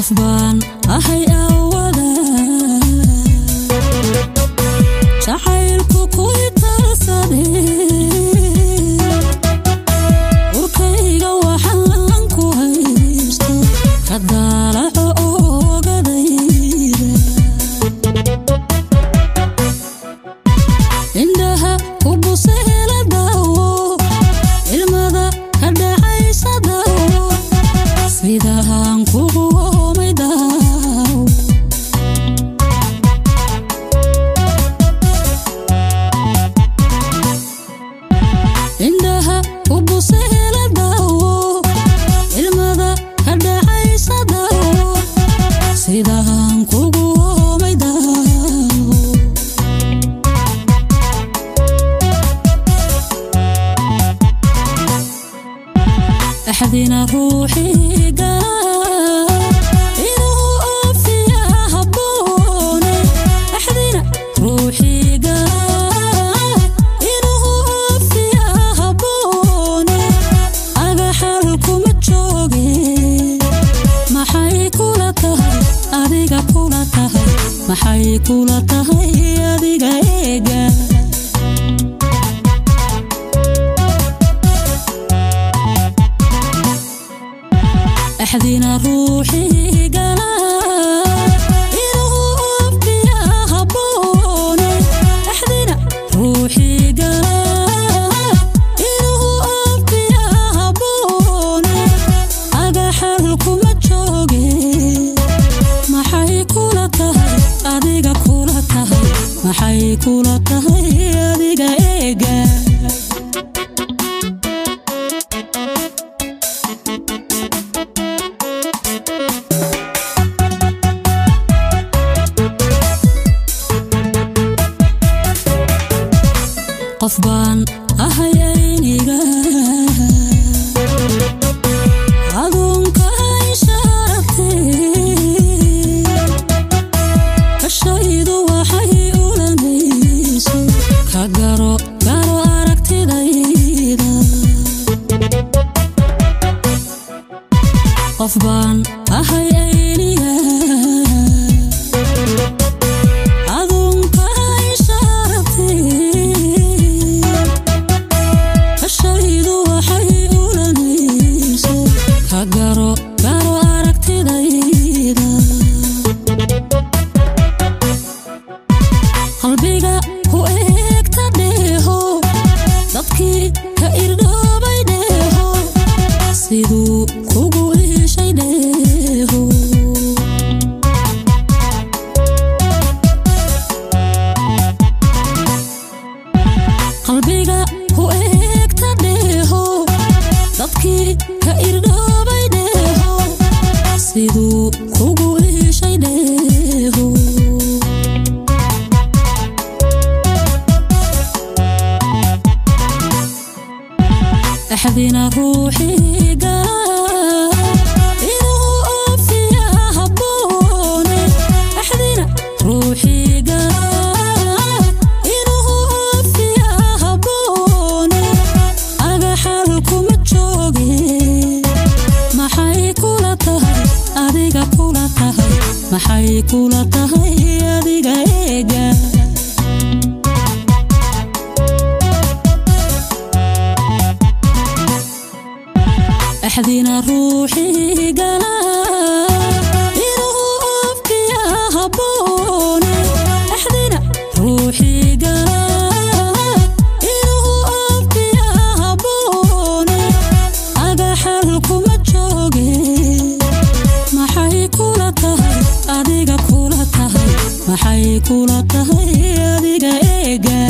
baan ahay awada jacaylku ku italsade urkayga waxaan ku haysto ka daalaco oogadayda indhaha ku buseela daawo ilmada ka dhacaysa daawo sidahaan kugu oomay daawo indhaha ku buseela daawo ilmada ka dhacaysa daawo sidahaan kugu oomay daawo axdina ruuxii gala inuu oofiya habboone axdina ruuxii gala inuu oofiya habboone agaxal kuma jooge maxay kula tahay adiga kula tahay maxay kula tahay adiga eega axdina ruuxii gala inuu oofiya habboone axdina ruuxii gala inuu oofiya habboone agaxal kuma jooge maxay kula tahay adiga kula tahay maxay kula tahay adiga eega qof baan ahay ayniga aduunka ishaaragte kashaydu waxay ulanayso ka garo garo aragtidayda qof baan ahay ayniga aduunka ishaaragte kashaydu waxay ulanayso ka garo garo aragtidayda qalbiga ku eegta dheeho dadkii ka irdhoobay dheeho siduu kugu iishay dheeho qalbiga ku eegta dheeho dadkii ka irdhoobay dheeho siduu kugu iishay dheeho axdina ruuxii gala inuu oofiya habboone axdina ruuxii gala inuu oofiya habboone agaxal kuma jooge maxay kula tahay adiga kula tahay maxay kula tahay adiga eega axdina ruuxii gala inuu oofiya habboone axdina ruuxii gala inuu oofiya habboone agaxal kuma jooge maxay kula tahay adiga kula tahay maxay kula tahay adiga eega